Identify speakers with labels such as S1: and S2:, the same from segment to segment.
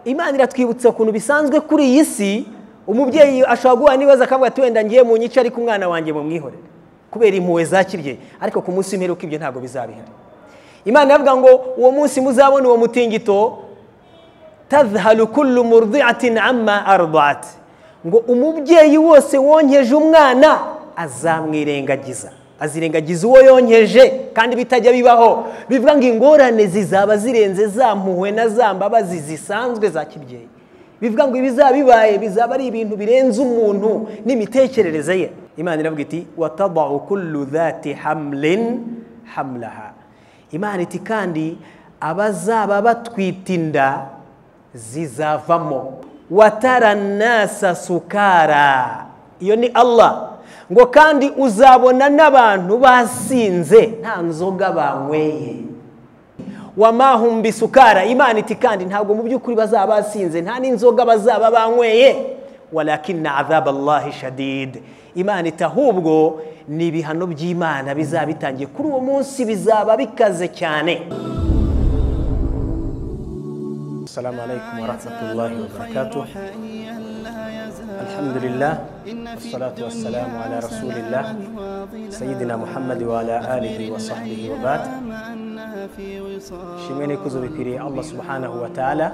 S1: imana iratwibutsa ukuntu bisanzwe kuri iyi si umubyeyi ashobora guhura n'ibibazo akavuga ati wenda ngiye mu nyice ariko umwana wanjye bamwihorere kubera impuhwe zakiriye ariko ku munsi w'imperuka ibyo ntabwo bizabihera imana iravuga ngo uwo munsi muzabona uwo mutingito tazhalu kullu murdiatin amma ardat ngo umubyeyi wose wonkeje umwana azamwirengagiza azirengagiza uwo yonkeje kandi bitajya bibaho bivuga ngo ingorane zizaba zirenze za mpuhwe na za mbabazi zisanzwe za kibyeyi bivuga ngo ibizaba bibaye bizaba ari ibintu birenze umuntu n'imitekerereze ye imana iravuga iti watabahu kullu dhati hamlin hamlaha imana iti kandi abazaba batwita inda zizavamo wataranasa sukara iyo ni allah ngo kandi uzabona n'abantu basinze nta nzoga banyweye wamahumbi sukara imana iti kandi ntabwo mu by'ukuri bazaba basinze nta n'inzoga bazaba banyweye walakina azaba allahi shadid imana iti ahubwo ni ibihano by'imana bizaba bitangiye kuri uwo munsi bizaba bikaze cyane السلام عليكم ورحمة الله وبركاته الحمد لله والصلاة والسلام على رسول الله سيدنا محمد وعلى آله وصحبه وبعد shimwe n'ikuzo bikwiriye allah subhanahu wa ta'ala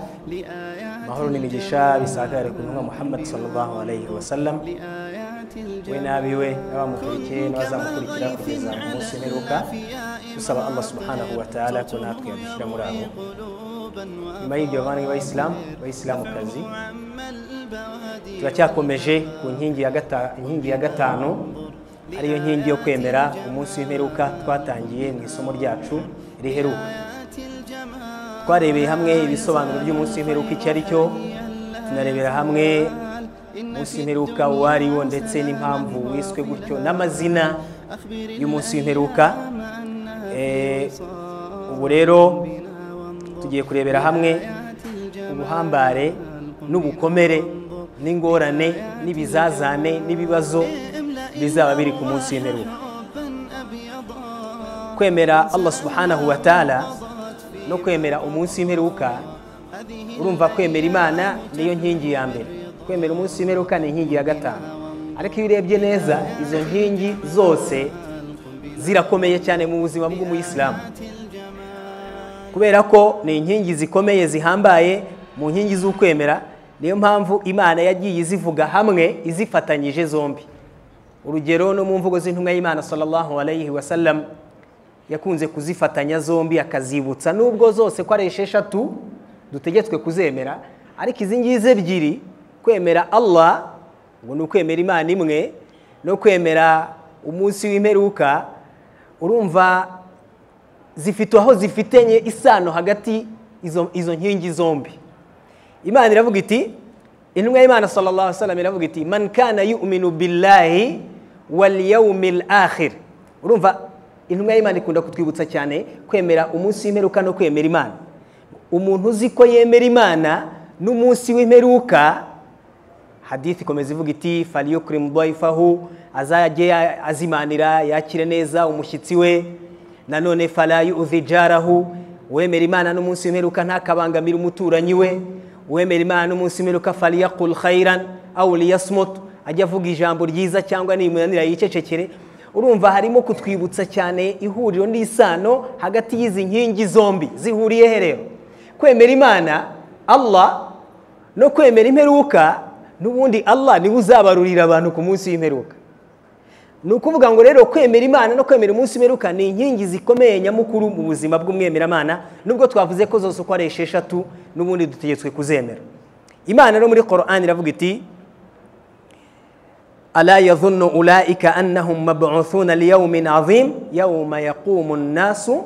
S1: mahoro n'imigisha bisakare ku ntumwa muhammad sallallahu alayhi wa sallam we n'abiwe n'abamukurikiye n'abazamukurikira kugeza ku munsi mperuka dusaba allah subhanahu wa ta'ala ko natwe yadushyira muri abo nyuma y'ibyo bavandimwe bayisilamu bayisilamukazi turacyakomeje ku nkingi ya gatanu ariyo nkingi yo kwemera umunsi w'imperuka twatangiye mu isomo ryacu riheruka twarebeye hamwe ibisobanuro by'umunsi w'imperuka icyo ari cyo tunarebera hamwe umunsi w'imperuka uwo ari wo ndetse n'impamvu wiswe gutyo n'amazina y'umunsi w'imperuka ubu rero tugiye kurebera hamwe ubuhambare n'ubukomere n'ingorane n'ibizazane n'ibibazo bizaba biri ku munsi w'imperuka kwemera allah subhanahu wa ta'ala no kwemera umunsi w'imperuka urumva kwemera imana niyo nkingi ya mbere kwemera umunsi w'imperuka ni inkingi ya gatanu ariko iyo urebye neza izo nkingi zose zirakomeye cyane mu buzima bw'umuyisilamu kubera ko ni inkingi zikomeye zihambaye mu nkingi z'ukwemera niyo mpamvu imana yagiye izivuga hamwe izifatanyije zombi urugero no mu mvugo z'intumwa y'imana sallallahu alayhi wa sallam yakunze kuzifatanya zombi akazibutsa nubwo zose ko ari esheshatu dutegetswe kuzemera ariko izi ngizi ebyiri kwemera allah ngo ni ukwemera imana imwe no kwemera umunsi w'imperuka urumva zifite aho zifitenye isano hagati izo nkingi zombi imana iravuga iti intumwa y'imana sallallahu wasallam iravuga iti man kana yuminu billahi wal yawmil akhir urumva intumwa y'imana ikunda kutwibutsa cyane kwemera umunsi w'imperuka no kwemera imana umuntu uzi ko yemera imana n'umunsi w'imperuka hadith ikomeza ivuga iti faliyukrimu daifahu azajye azimanira yakire neza umushyitsi we nanone farayu uzijarahu uwemera imana n'umunsi w'imperuka ntakabangamira umuturanyi we uwemera imana n'umunsi w'imperuka fariyakul khairan awu liyasmutu ajya avuga ijambo ryiza cyangwa nimunanira yicecekere urumva harimo kutwibutsa cyane ihuriro n'isano hagati y'izi nkingi zombi zihuriye rero kwemera imana allah no kwemera imperuka n'ubundi allah niwe uzabarurira abantu ku munsi w'imperuka ni ukuvuga ngo rero kwemera imana no kwemera umunsi w'imperuka ni inkingi zikomeye nyamukuru mu buzima bw'umwemeramana nubwo twavuze ko zose uko ari esheshatu n'ubundi dutegetswe kuzemera imana no muri korani iravuga iti ala yazunnu ulaika annahum mabuthuna liyawmin azim yawma yaqumu nnasu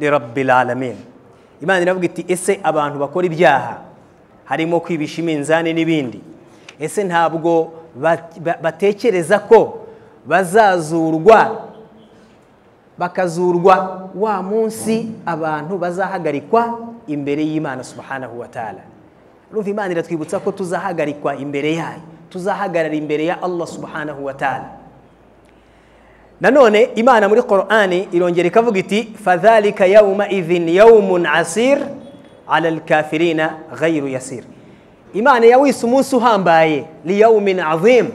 S1: lirabbil alamin imana iravuga iti ese abantu bakora ibyaha harimo kwibisha iminzani n'ibindi ese ntabwo batekereza ko bazazurwa bakazurwa wa munsi abantu bazahagarikwa imbere y'imana subhanahu wa ta'ala urumva imana iratwibutsa ko tuzahagarikwa imbere yayo tuzahagarara imbere ya allah subhanahu wa ta'ala nanone imana muri qur'ani irongera ikavuga iti fadhalika yawma idhin yawmun asir ala alkafirina ghayru yasir imana yawise umunsi uhambaye liyawumin azimu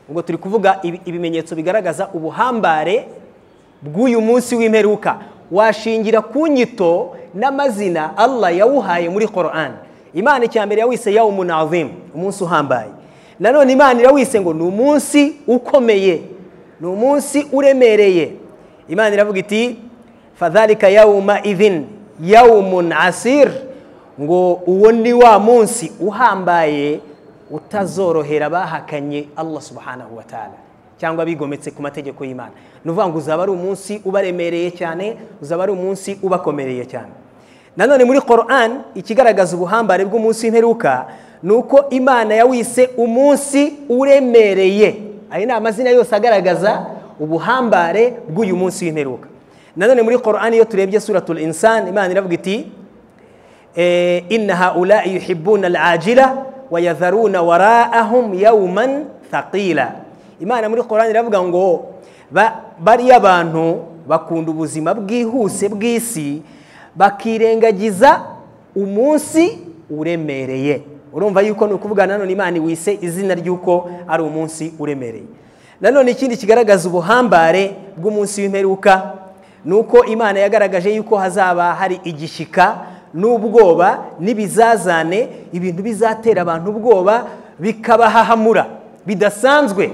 S1: ubwo turi kuvuga ibi- ibimenyetso bigaragaza ubuhambare bw'uyu munsi w'imperuka washingira ku nyito n'amazina allah yawuhaye muri koran imana icya mbere yawise yawumun azimu umunsi uhambaye nanone imana irawise ngo ni umunsi ukomeye ni umunsi uremereye imana iravuga iti fadhalika yawuma idhin yawumun asir ngo uwo ni wa munsi uhambaye utazorohera abahakanye Allah subhanahu wa ta'ala cyangwa bigometse ku mategeko y'Imana ni ukuvuga ngo uzaba ari umunsi ubaremereye cyane uzaba ari umunsi ubakomereye cyane nanone muri Quran ikigaragaza ubuhambare bw'umunsi w'imperuka ni uko Imana yawise umunsi uremereye ayo ni amazina yose agaragaza ubuhambare bw'uyu munsi w'imperuka nanone muri Quran iyo turebye suratul insan Imana iravuga iti Eh, inna haulai yuhibbuna alajila wayadharuna waraahum yauman thaqila imana muri korani iravuga ngo ba- bariya abantu bakunda ubuzima bwihuse bw'isi bakirengagiza umunsi uremereye urumva yuko ni ukuvuga nanone imana iwise izina ry'uko ari umunsi uremereye nanone ikindi kigaragaza ubuhambare bw'umunsi w'imperuka ni uko imana yagaragaje yuko hazaba hari igishyika n'ubwoba n'ibizazane ibintu bizatera abantu ubwoba bikabahahamura bidasanzwe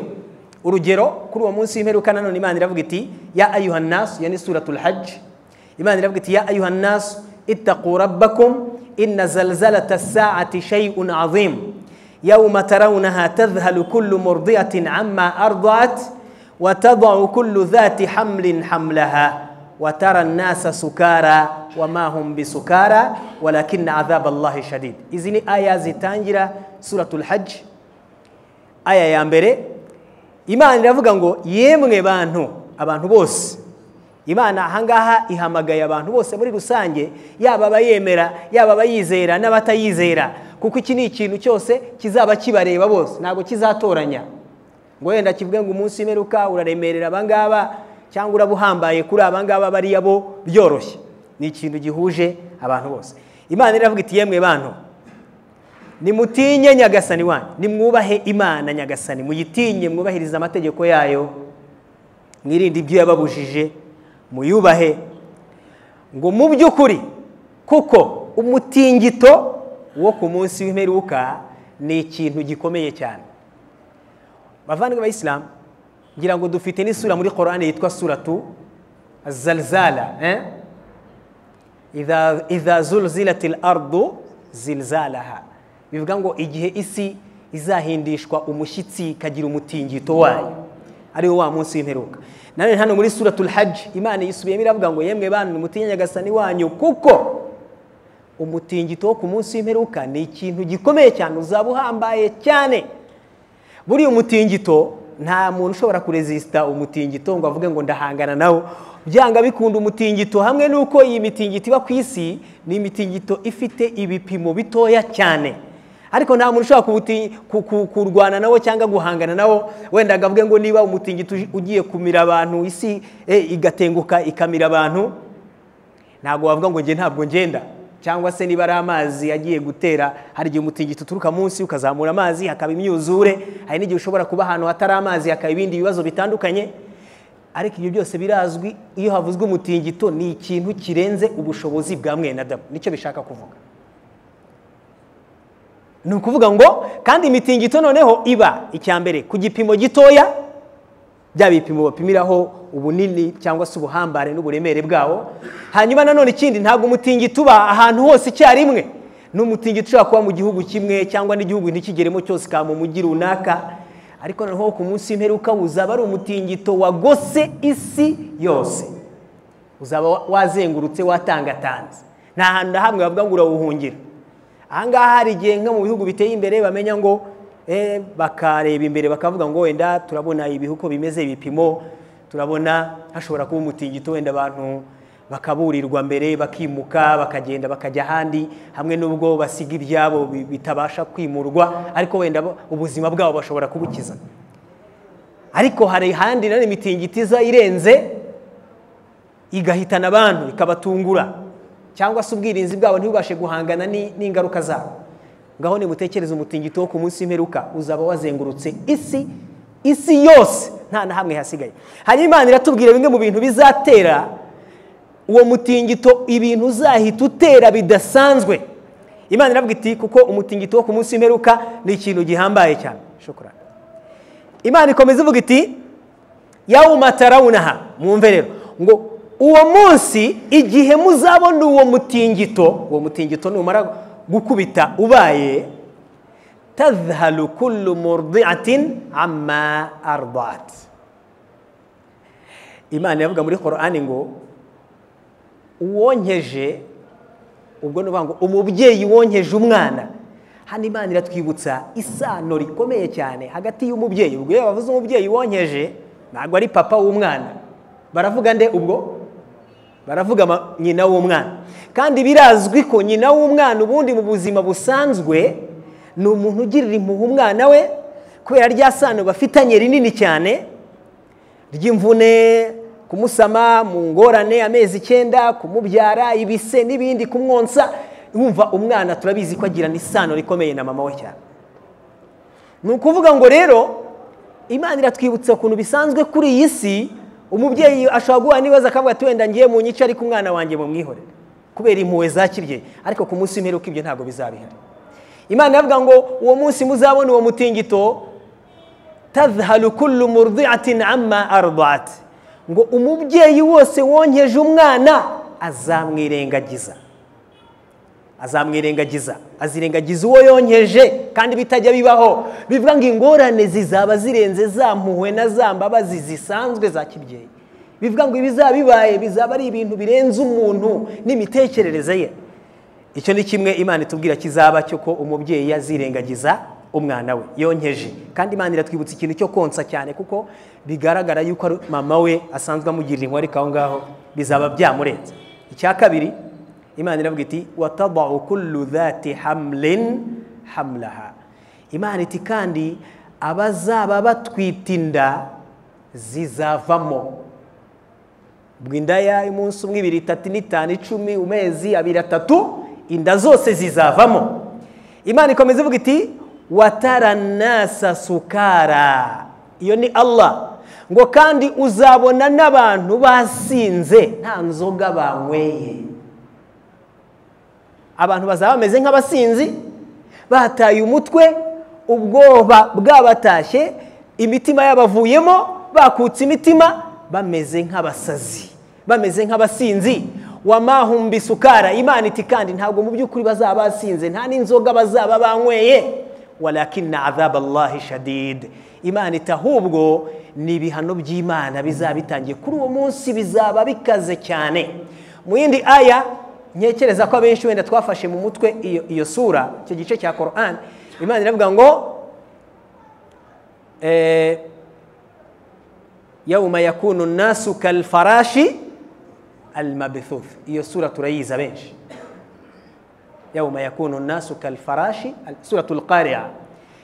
S1: urugero kuri uwo munsi w'imperuka nanone imana iravuga iti ya ayuhan nasu ya ni suratul hajj imana iravuga iti ya ayuhan nasu ittaqu rabbakum inna zalzalata saati shay'un azim يوم ترونها تذهل كل مرضعة عما أرضعت وتضع كل ذات حمل حملها وترى الناس سكارى وما هم بسكارى ولكن عذاب الله شديد إذن آية زتانجرة سورة الحج آية يامبري imana iravuga ngo yemwe bantu abantu bose imana ahangaha ihamagaye abantu bose muri rusange yaba abayemera yaba abayizera n'abatayizera kuko iki ni ikintu cyose kizaba kibareba bose ntabwo kizatoranya ngo wenda kivuge ngo umunsi w'imperuka uraremerera abangaba cyangwa urabuhambaye kuri abangaba bariya bo byoroshye ni ikintu gihuje abantu bose imana iravuga iti yemwe bantu nimutinye nyagasani wanyu nimwubahe imana nyagasani muyitinye mwubahirize amategeko yayo mwirinde ibyo yababujije muyubahe ngo mu by'ukuri kuko umutingito wo ku munsi w'imperuka ni ikintu gikomeye cyane bavandimwe bayisilamu ngira ngo dufite n'isura muri korani yitwa suratu zalzala eh? idha idha zulzilatil ardu zilzalaha bivuga ngo igihe isi izahindishwa umushyitsi ikagira umutingito wayo ariwo wa munsi w'imperuka nanone hano muri suratul hajj imana yisubiyemo iravuga ngo yemwe bantu mutinye nyagasani wanyu kuko umutingito wo ku munsi w'imperuka ni ikintu gikomeye cyane uzaba uhambaye cyane buriya umutingito nta muntu ushobora kurezisita umutingito ngo avuge ngo ndahangana nawo byanga bikunda umutingito hamwe n'uko iyi mitingito iba ku isi ni imitingito ifite ibipimo bitoya cyane ariko nta muntu ushobora kuwuti- ku- ku- kurwana nawo cyangwa guhangana nawo wenda akavuge ngo niba umutingito uji- ugiye kumira abantu isi eh, igatenguka ikamira abantu ntabwo wavuga ngo njye ntabwo ngenda cyangwa se niba ari amazi agiye gutera hari igihe umutingito uturuka munsi ukazamura amazi hakaba imyuzure hari n'igihe ushobora kuba ahantu hatari amazi hakaba ibindi bibazo bitandukanye ariko ibyo byose birazwi iyo havuzwe umutingito ni ikintu kirenze ubushobozi bwa mwene adamu nicyo bishaka kuvuga ni ukuvuga ngo kandi imitingito noneho iba icya mbere ku gipimo gitoya bya bipimo bapimiraho ubunini cyangwa se ubuhambare n'uburemere bwawo hanyuma nanone ikindi ntabwo umutingito uba ahantu hose icyarimwe n'umutingito ushobora kuba mu gihugu kimwe cyangwa n'igihugu ntikigeremo cyose ka mu mujyi runaka ariko noneho ku munsi w'imperuka uzaba ari umutingito wagose isi yose uzaba wa- wazengurutse watangatanze nta hantu na hamwe bavuga ngo urawuhungira ahangaha hari igihe nko mu bihugu biteye imbere bamenya ngo eh, bakareba imbere bakavuga ngo wenda turabona ibihuko bimeze ibipimo turabona hashobora kuba umutingito wenda abantu bakaburirwa mbere bakimuka bakagenda bakajya ahandi hamwe n'ubwo basiga ibyabo bi- bitabasha kwimurwa ariko wenda bo- ubuzima bwabo bashobora kubukiza ariko hari ahandi nanone imitingito iza irenze igahitana abantu ikabatungura cyangwa se ubwirinzi bwabo ntibubashe guhangana ni- n'ingaruka zabo ngaho nimutekereze umutingito wo ku munsi w'imperuka uzaba wazengurutse isi isi yose nta na hamwe hasigaye hanyuma imana iratubwira bimwe mu bintu bizatera uwo mutingito ibintu uzahita utera bidasanzwe imana irabwira iti kuko umutingito wo ku munsi w'imperuka ni ikintu gihambaye cyane shokora imana ikomeza ivuga iti yawumatarawunaha mwumve rero ngo uwo munsi igihe muzabona uwo mutingito uwo mutingito numara gukubita ubaye tazhalu kullu murdiatin amma ardat imana iravuga muri korani ngo uwonkeje ubwo ni ngo umubyeyi wonkeje umwana hano imana iratwibutsa isano rikomeye cyane hagati y'umubyeyi ubwo iyo bavuze umubyeyi wonkeje ntabwo ari papa w'umwana baravuga nde ubwo baravuga nyina w'umwana kandi birazwi ko nyina w'umwana ubundi mu buzima busanzwe ni umuntu ugirira impuhwe umwana we kubera rya sano bafitanye rinini cyane ry'imvune kumusama mu ngorane amezi icyenda kumubyara ibise n'ibindi kumwonsa wumva umwana turabizi ko agirana isano rikomeye na mama we cyane ni ukuvuga ngo rero imana iratwibutsa ukuntu bisanzwe kuri iyi si umubyeyi ashobora guhura n'ibibazo akavuga ati wenda ngiye mu nyice ariko umwana wanjye mumwihorere kubera impuhwe zakirye ariko ku munsi w'imperuka ibyo ntabwo bizabihari imana iravuga ngo uwo munsi muzabona uwo mutingito tazhalu kullu murdiatin amma ardat ngo umubyeyi wose wonkeje umwana azamwirengagiza azamwirengagiza azirengagiza uwo yonkeje kandi bitajya bibaho bivuga ngo ingorane zizaba zirenze za mpuhwe na za mbabazi zisanzwe za kibyeyi bivuga ngo ibizaba bibaye bizaba ari ibintu birenze umuntu n'imitekerereze ye icyo ni kimwe imana itubwira kizaba cyo ko umubyeyi yazirengagiza umwana we yonkeje kandi imana iratwibutsa ikintu cyo konsa cyane kuko bigaragara yuko mama we asanzwe amugirira inkwari aho ngaho bizaba byamurenze icya kabiri imana iravuga iti watadau kullu dhati hamlin hamlaha imana iti kandi abazaba batwita inda zizavamo ubwo indaya y'umunsi umwe ibiri itatu n'itanu icumi umezi abiri atatu inda zose zizavamo imana ikomeza ivuga iti wataranasa sukara iyo ni allah ngo kandi uzabona n'abantu basinze nta nzoga banyweye abantu bazaba bameze nk'abasinzi bataye umutwe ubwoba bwabatashye imitima yabavuyemo bakutse imitima bameze nk'abasazi bameze nk'abasinzi wamahumbi sukara imana iti kandi ntabwo mu by'ukuri bazaba basinze nta n'inzoga bazaba banyweye walakina azaba allahi shadid imana iti ahubwo ni ibihano by'imana bizaba bitangiye kuri uwo munsi bizaba bikaze cyane mu yindi aya ntekereza ko abenshi wenda twafashe mu mutwe iyo sura icyo gice cya korani imana iravuga ngo yawuma yakunu nasu kalfarashi almabithuth iyo sura turayizi abenshi yawuma yakunu nasu kalfarashi suratul qaria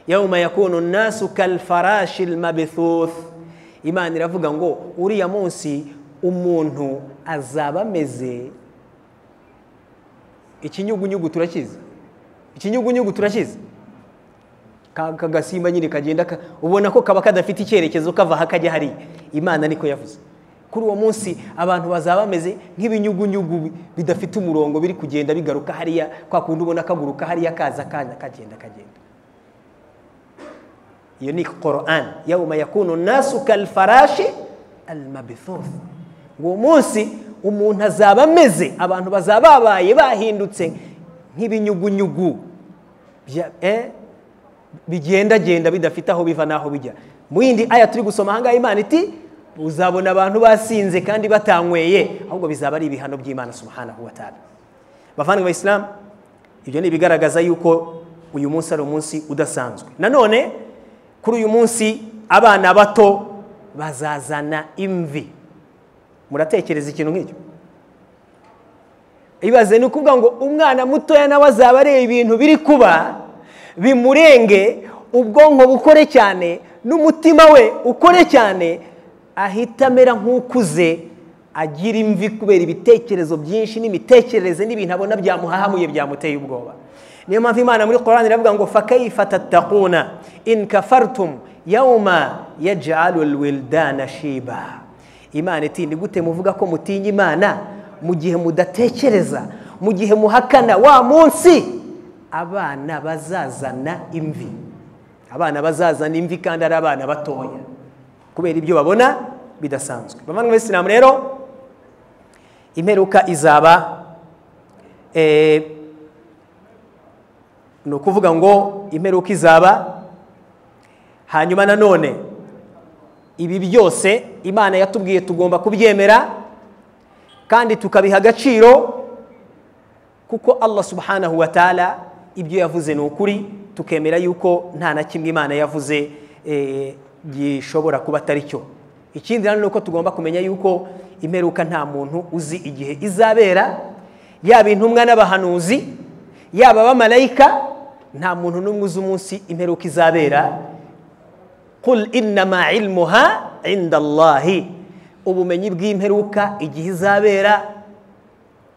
S1: yawuma yakunu nasu kalfarashi almabithuth imana iravuga ngo uriya munsi umuntu azaba ameze ikinyugunyugu turakizi ikinyugunyugu turakizi ka gasimba nyine kagenda ubona ko kaba kadafite icyerekezo kava aha kajya hariya imana niko yavuze kuri uwo munsi abantu bazaba bameze nk'ibinyugunyugu bidafite umurongo biri kugenda bigaruka hariya kwa kundi ubona kaguruka hariya kaza kanya kagenda kagenda iyo ni korani yawuma yakunu nasu kalfarashi almabithofu uwo munsi umuntu azaba ameze abantu bazaba babaye bahindutse nk'ibinyugunyugu bigendagenda bidafite aho biva n'aho bijya mu yindi aya turi gusoma ahangaha imana iti uzabona abantu basinze kandi batanyweye ahubwo bizaba ari ibihano by'imana subhanahu wa ta'ala bavandimwe ba isilamu ibyo ni ibigaragaza yuko uyu munsi ari umunsi udasanzwe nanone kuri uyu munsi abana bato bazazana imvi muratekereza ikintu nk'icyo ibaze ni ukuvuga ngo umwana mutoya nawe azaba areba ibintu biri kuba bimurenge ubwonko bukore cyane n'umutima we ukore cyane ahita amera nk'ukuze agira imvi kubera ibitekerezo byinshi n'imitekerereze n'ibintu abona byamuhahamuye byamuteye ubwoba niyo mpamvu imana muri korani iravuga ngo fakayifa tatakuna in kafartum yawma yaj'alu alwildana shiba imana iti ni gute muvuga ko mutinya imana mu gihe mudatekereza mu gihe muhakana wa munsi abana bazazana imvi abana bazazana imvi kandi ari abana batoya kubera ibyo babona bidasanzwe bavandimwe b'isilamu rero imperuka izaba ni ukuvuga ngo imperuka izaba hanyuma nanone ibi byose imana yatubwiye tugomba kubyemera kandi tukabiha agaciro kuko allah subhanahu wa taala ibyo yavuze ni ukuri tukemera yuko nta na kimwe imana yavuze gishobora kuba atari cyo ikindi nanone ni uko tugomba kumenya yuko imperuka nta muntu uzi igihe izabera yaba intumwa n'abahanuzi yaba abamarayika nta muntu n'umwe uzi umunsi imperuka izabera kuri inama ilmuha inda allahi ubumenyi bw'imperuka igihe izabera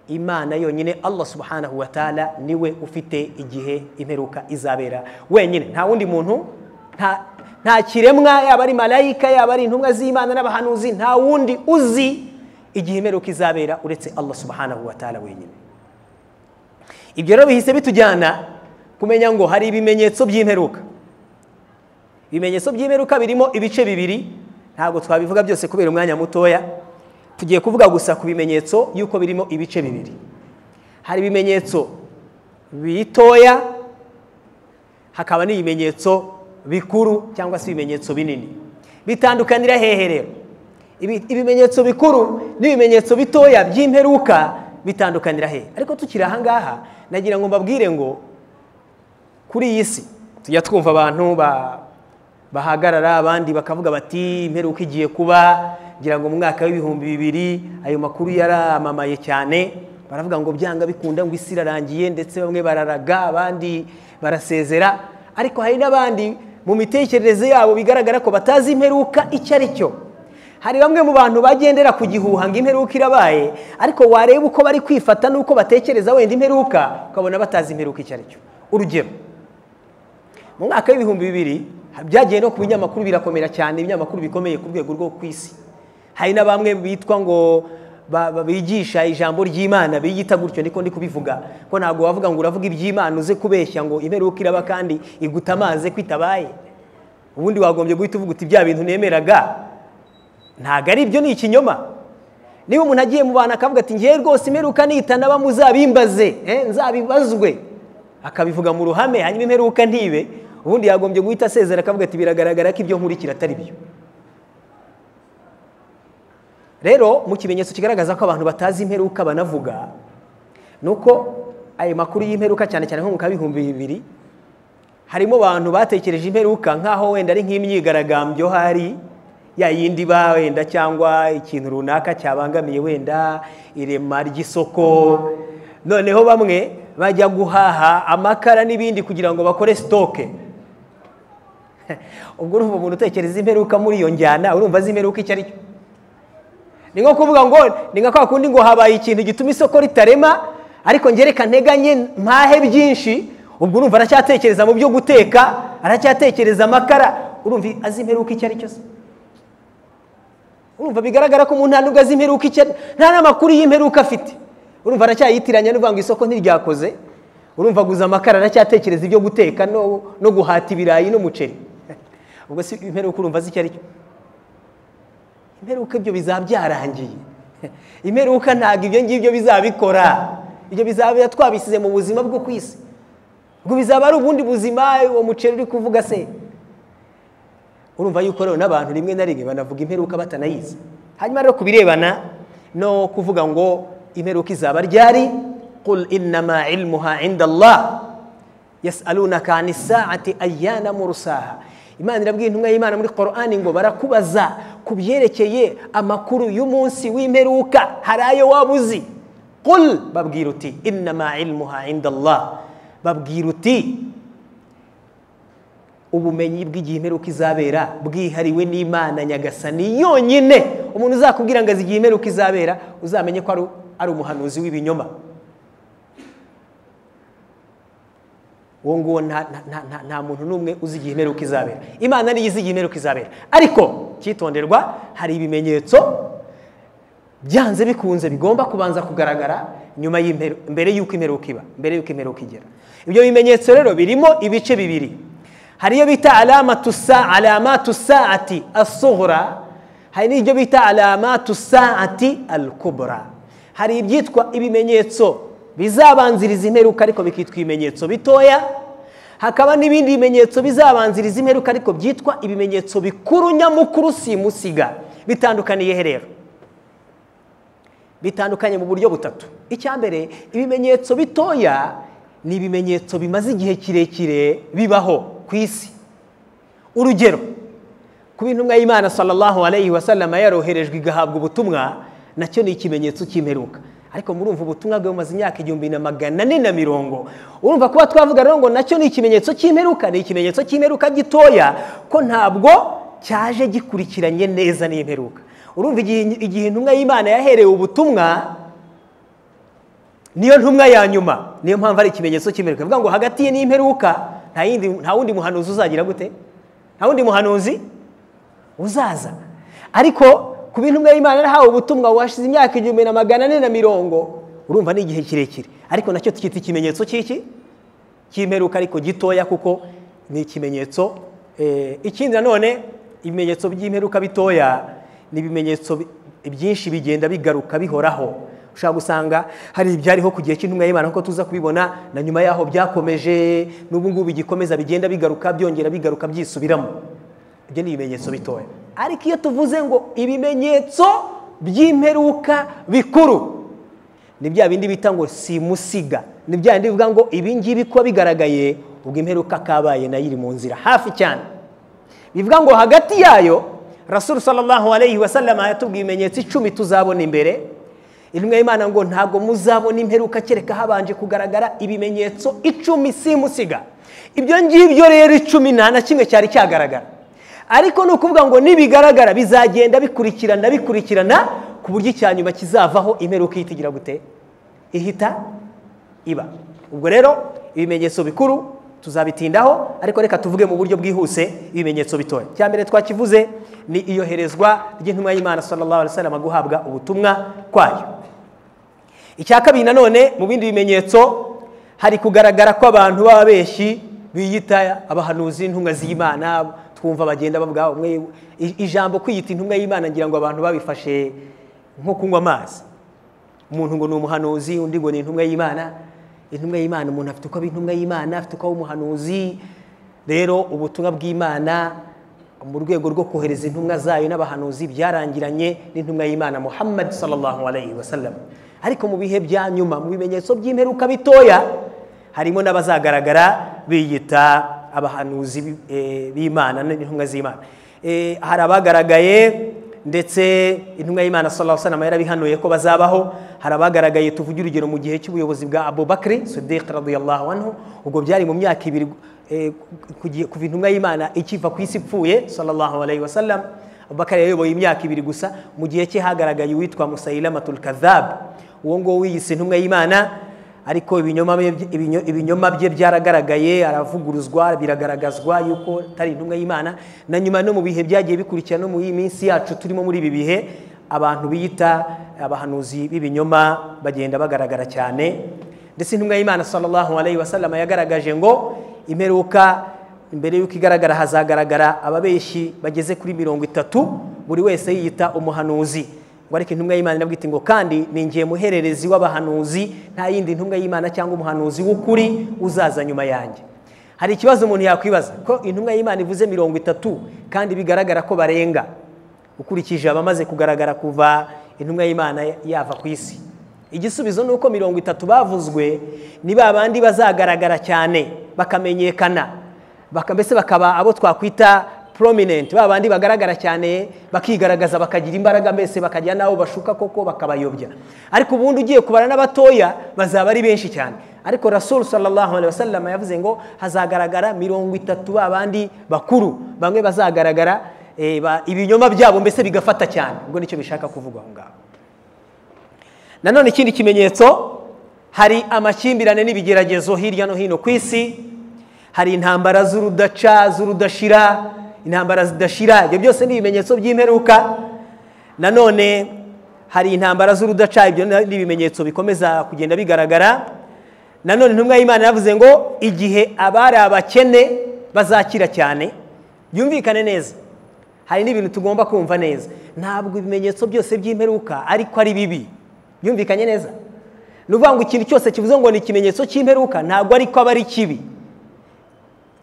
S1: imana yonyine allah subhanahu wa taala niwe ufite igihe imperuka izabera wenyine nta wundi muntu nta kiremwa yaba ari marayika yaba ari intumwa z'imana n'abahanuzi nta wundi uzi igihe imperuka izabera uretse allah subhanahu wa taala wenyine ibyo rero bihise bitujyana kumenya ngo hari ibimenyetso by'imperuka ibimenyetso by'imperuka birimo ibice bibiri ntabwo twabivuga byose kubera umwanya mutoya tugiye kuvuga gusa ku bimenyetso y'uko birimo ibice bibiri hari ibimenyetso bitoya hakaba n'ibimenyetso bikuru cyangwa se ibimenyetso binini bitandukanira hehe rero ibimenyetso bikuru n'ibimenyetso bitoya by'imperuka bitandukanira hehe ariko tukiri aha ngaha nagira ngo mbabwire ngo kuri iyi si tujya twumva abantu bahagarara abandi bakavuga bati imperuka igiye kuba ngira ngo mu mwaka w'ibihumbi bibiri ayo makuru yaramamaye cyane baravuga ngo byanga bikunda ngo isi irarangiye ndetse bamwe bararaga abandi barasezera ariko hari n'abandi mu mitekerereze yabo bigaragara ko batazi imperuka icyo ari cyo hari bamwe mu bantu bagendera ku gihuha ngo imperuka irabaye ariko wareba uko bari kwifata n'uko batekereza wenda imperuka ukabona batazi imperuka icyo ari cyo urugero mu mwaka w'ibihumbi bibiri byagiye no ku binyamakuru birakomera cyane ibinyamakuru bikomeye ku rwego rwo ku isi hari na bamwe bitwa ngo bigisha ijambo ry'imana biyita gutyo niko ndi kubivuga ko ntabwo wavuga ngo uravuga iby'imana uze kubeshya ngo imperuka iraba kandi iguta amazi ko itabaye ubundi wagombye guhita uvuga uti bya bintu nemeraga ntabwo ari ibyo ni ikinyoma niba umuntu agiye mu bantu akavuga ati ngewe rwose imperuka nitana bamuzabimbaze nzabibazwe akabivuga mu ruhame hanyuma imperuka ntibe ubundi yagombye guhita asezera akavuga ati biragaragara ko ibyo nkurikira atari byo rero mu kimenyetso kigaragaza ko abantu batazi imperuka banavuga ni uko ayo makuru y'imperuka cyane cyane nko mu kabihumbi bibiri harimo abantu batekereje imperuka nk'aho wenda ari nk'imyigaragambyo hari ya yindi ba wenda cyangwa ikintu runaka cyabangamiye wenda irema ry'isoko noneho bamwe bajya guhaha amakara n'ibindi kugira ngo bakore sitoke ubwo urumva umuntu utekereza imperuka muri iyo njyana urumva azi imperuka icyo ari cyo ni nko kuvuga ngo ni nka kwa kundi ngo habaye ikintu gituma isoko ritarema ariko ngereka nteganye mpahe byinshi ubwo urumva aracyatekereza mu byo guteka aracyatekereza amakara urumva azi imperuka icyo ari cyo se urumva bigaragara ko umuntu nta nubwo azi imperuka icyo nta n'amakuru y'imperuka afite urumva aracyayitiranya n'uvuga ngo isoko ntiryakoze urumva aguza amakara aracyatekereza ibyo guteka no guhata ibirayi n'umuceri ubwo si imperuka urumva azi icyo ari cyo imperuka ibyo bizaba byarangiye imperuka ntabwo ibyo ngibyo bizabikora ibyo bizaba twabisize mu buzima bwo ku isi ngo bizaba ari ubundi buzima uwo muceri uri kuvuga se urumva yuko rero n'abantu rimwe na rimwe banavuga imperuka batanayizi hanyuma rero ku birebana no kuvuga ngo imperuka izaba ryari qul innama ilmuha inda allah yasalunaka ani saati ayyana mursaha imana irabwira intumwa y'imana muri korani ngo barakubaza ku byerekeye amakuru y'umunsi w'imperuka hari ayo waba uzi kuri babwira uti inama ilmuha inda allah babwira uti ubumenyi bw'igihe imperuka izabera bwihariwe n'imana nyagasani yonyine umuntu uzakubwira ngo azi igihe imperuka izabera uzamenye ko ari umuhanuzi w'ibinyoma uwo nguwo nta nta- nta- nta muntu n'umwe uzi igihe imperuka izabera imana niyo izi igihe imperuka izabera ariko cyitonderwa hari ibimenyetso byanze bikunze bigomba kubanza kugaragara nyuma y'imperu- mbere y'uko imperuka iba mbere y'uko imperuka igera ibyo bimenyetso rero birimo ibice bibiri hari iyo bita alamatu sa alamatu saati asohora hari n'ibyo bita alamatu saati alkubura hari ibyitwa ibimenyetso bizabanziriza imperuka ariko bikitwa ibimenyetso bitoya hakaba n'ibindi bimenyetso bizabanziriza imperuka ariko byitwa ibimenyetso bikuru nyamukuru simusiga bitandukaniye he rero bitandukanye mu buryo butatu icya mbere ibimenyetso bitoya ni ibimenyetso bimaze igihe kirekire bibaho ku isi urugero kuba intumwa y'imana sallallahu alayhi wa sallama yaroherejwe igahabwa ubutumwa nacyo ni ikimenyetso cy'imperuka ariko murumva ubutumwa bwe bumaze imyaka igihumbi na magana ane na mirongo urumva kuba twavuga rero ngo nacyo ni ikimenyetso cy'imperuka ni ikimenyetso cy'imperuka gitoya ko ntabwo cyaje gikurikiranye neza n'imperuka urumva igihe igihe intumwa y'imana yaherewe ubutumwa niyo ntumwa ya nyuma niyo mpamvu ari ikimenyetso cy'imperuka bivuga ngo hagati ye n'imperuka nta yindi- nta wundi muhanuzi uzagira gute nta wundi muhanuzi uzaza ariko ku bintu umwe y'imana yarahawe ubutumwa washize imyaka igihumbi na magana ane na mirongo urumva ni igihe kirekire ariko nacyo tukita ikimenyetso cy'iki cy'imperuka ariko gitoya kuko ni ikimenyetso eh, ikindi nanone ibimenyetso by'imperuka bitoya ni ibimenyetso bi- byinshi bigenda bigaruka bihoraho ushobora gusanga hari ibyariho ku gihe cy'intumwa y'imana kuko tuza kubibona na nyuma yaho byakomeje n'ubu ngubu bigikomeza bigenda bigaruka byongera bigaruka byisubiramo ibyo ni ibimenyetso bitoya ariko iyo tuvuze ngo ibimenyetso by'imperuka bikuru ni bya bindi bita ngo simusiga ni bya bindi bivuga ngo ibi ngibi kuba bigaragaye ubwo imperuka kabaye nayo iri mu nzira hafi cyane bivuga ngo hagati yayo rasuru sallallahu alayhi wa sallama yatubwiye ibimenyetso icumi tuzabona imbere intumwa y'imana ngo ntabwo muzabona imperuka kereka habanje kugaragara ibimenyetso icumi simusiga ibyo ngibyo rero icumi nta na kimwe cyari cyagaragara ariko ni ukuvuga ngo nibigaragara bizagenda bikurikirana bikurikirana ku buryo icya nyuma kizavaho imperuka ihita igira gute ihita iba ubwo rero ibimenyetso bikuru tuzabitindaho ariko reka tuvuge mu buryo bwihuse ibimenyetso bitoya icya mbere twakivuze ni iyoherezwa ry'intumwa y'imana sallallahu alaihi wasallam guhabwa ubutumwa kwayo icya kabiri nanone mu bindi bimenyetso hari kugaragara ko abantu baba benshi biyita abahanuzi intumwa z'imana twumva bagenda bavuga umwe i- ijambo kwiyita intumwa y'imana ngira ngo abantu babifashe nko kunywa amazi umuntu ngo ni umuhanuzi undi ngo ni intumwa y'imana intumwa y'imana umuntu afite uko aba intumwa y'imana afite uko aba umuhanuzi rero ubutumwa bw'imana mu rwego rwo kohereza intumwa zayo n'abahanuzi byarangiranye n'intumwa y'imana muhammad sallallahu alayhi wa sallam ariko mu bihe bya nyuma mu bimenyetso by'imperuka bitoya harimo n'abazagaragara biyita abahanuzi bi- eh, b'imana n'intumwa z'imana Eh, hari abagaragaye ndetse intumwa y'imana sallallahu alayhi wa sallam yarabihanuye ko bazabaho hari abagaragaye tuvuge urugero mu gihe cy'ubuyobozi bwa abubakari sidiq radiyallahu anhu ubwo byari mu myaka ibiri eh, kugi- kuva intumwa y'imana ikiva ku isi ipfuye sallallahu alayhi wa sallam abubakari yayoboye imyaka ibiri gusa mu gihe cye hagaragaye uwitwa musailamatul kadhab uwo nguwo wiyise intumwa y'imana ariko ibinyoma bye- ibinyo- ibinyoma bye byaragaragaye aravuguruzwa biragaragazwa yuko atari intumwa y'imana na nyuma no mu bihe byagiye bikurikira no mu iyi minsi yacu turimo muri ibi bihe abantu biyita abahanuzi b'ibinyoma bagenda bagaragara cyane ndetse intumwa y'imana sallallahu alayhi wa sallam yagaragaje ngo imperuka imbere y'uko igaragara hazagaragara ababeshi bageze kuri mirongo itatu buri wese yiyita umuhanuzi ngo ariko intumwa y'imana irabwira iti ngo kandi ninjiye muhererezi w'abahanuzi nta yindi ntumwa y'imana cyangwa umuhanuzi w'ukuri uzaza nyuma yanjye hari ikibazo umuntu yakwibaza ko intumwa y'imana ivuze mirongo itatu kandi bigaragara ko barenga ukurikije abamaze kugaragara kuva intumwa y'imana yava ku isi igisubizo ni uko mirongo itatu bavuzwe ni ba bandi bazagaragara cyane bakamenyekana baka- mbese bakaba abo twakwita prominent ba bandi bagaragara cyane bakigaragaza bakagira imbaraga mbese bakajya n'abo bashuka koko bakabayobya ariko ubundi ugiye kubara n'abatoya bazaba ari benshi cyane ariko rasul sallallahu alaihi wasallam yavuze ngo hazagaragara mirongo itatu ba bandi bakuru bamwe bazagaragara eh, ba- ibinyoma byabo mbese bigafata cyane ubwo nicyo bishaka kuvuga aho ngaho nanone ikindi kimenyetso hari amakimbirane n'ibigeragezo hirya no hino ku isi hari intambara z'urudaca z'urudashira intambara zidashira ibyo byose ni ibimenyetso by'imperuka nanone hari intambara z'urudaca ibyo ni ibimenyetso bikomeza kugenda bigaragara nanone intumwa y'imana yavuze ngo igihe abari abakene bazakira cyane byumvikane neza hari n'ibintu tugomba kumva neza ntabwo ibimenyetso byose by'imperuka ariko ari bibi byumvikanye neza ni ukuvuga ngo ikintu cyose kivuze ngo ni ikimenyetso cy'imperuka ntabwo ariko aba ari kibi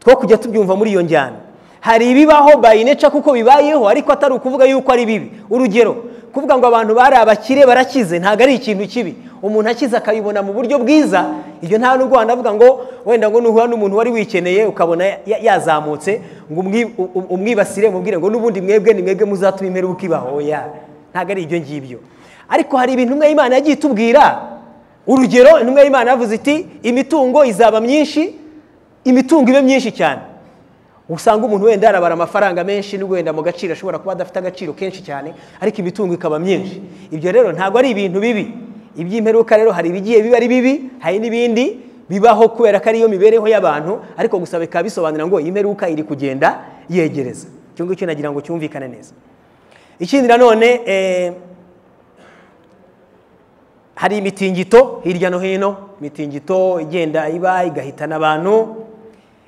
S1: two kujya tubyumva muri iyo njyana hari ibibaho bayineca kuko bibayeho ariko atari ukuvuga yuko ari bibi urugero kuvuga ngo abantu bari abakire barakize ntabwo ari ikintu kibi umuntu akize akabibona mu buryo bwiza ibyo nta nubwo wanavuga ngo wenda ngo nuhura n'umuntu wari wikeneye ukabona yazamutse ngo umwibasire mubwire ngo n'ubundi mwebwe ni mwebwe muzatuma imperuka ibaho ya ntabwo ari ibyo ngibyo ariko hari ibintu umwe y'imana yagiye itubwira urugero intumwa y'imana yavuze iti imitungo izaba myinshi imitungo ibe myinshi cyane usanga umuntu wenda yarabara amafaranga menshi n'ubwo wenda mu gaciro ashobora kuba adafite agaciro kenshi cyane ariko imitungo ikaba myinshi ibyo rero ntabwo ari ibintu bibi iby'imperuka rero hari ibigiye biba ari bibi hari n'ibindi bibaho kubera ko ariyo mibereho y'abantu ariko gusa bikaba bisobanura ngo iyi mperuka iri kugenda yegereza icyo ngicyo nagira ngo cyumvikane neza ikindi nanone hari imitingito hirya no hino imitingito igenda iba igahitana abantu